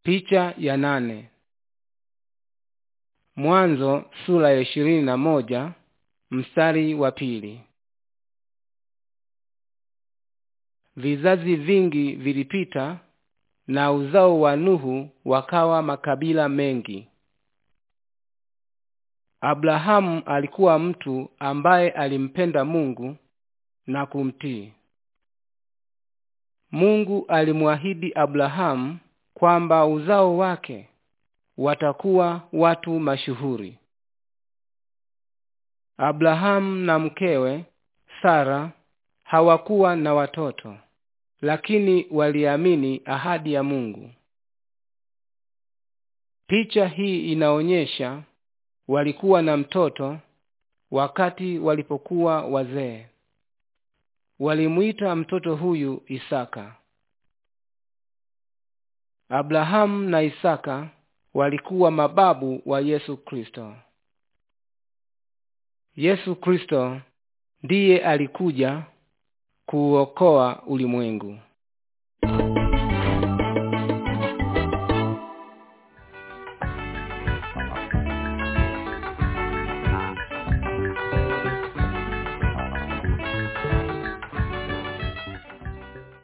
Picha ya nane. Mwanzo sura ya ishirini na moja mstari wa pili. Vizazi vingi vilipita na uzao wa Nuhu wakawa makabila mengi. Abrahamu alikuwa mtu ambaye alimpenda Mungu na kumtii. Mungu alimwahidi Abrahamu kwamba uzao wake watakuwa watu mashuhuri. Abrahamu na mkewe Sara hawakuwa na watoto, lakini waliamini ahadi ya Mungu. Picha hii inaonyesha walikuwa na mtoto wakati walipokuwa wazee. Walimuita mtoto huyu Isaka. Abrahamu na Isaka walikuwa mababu wa Yesu Kristo. Yesu Kristo ndiye alikuja kuuokoa ulimwengu.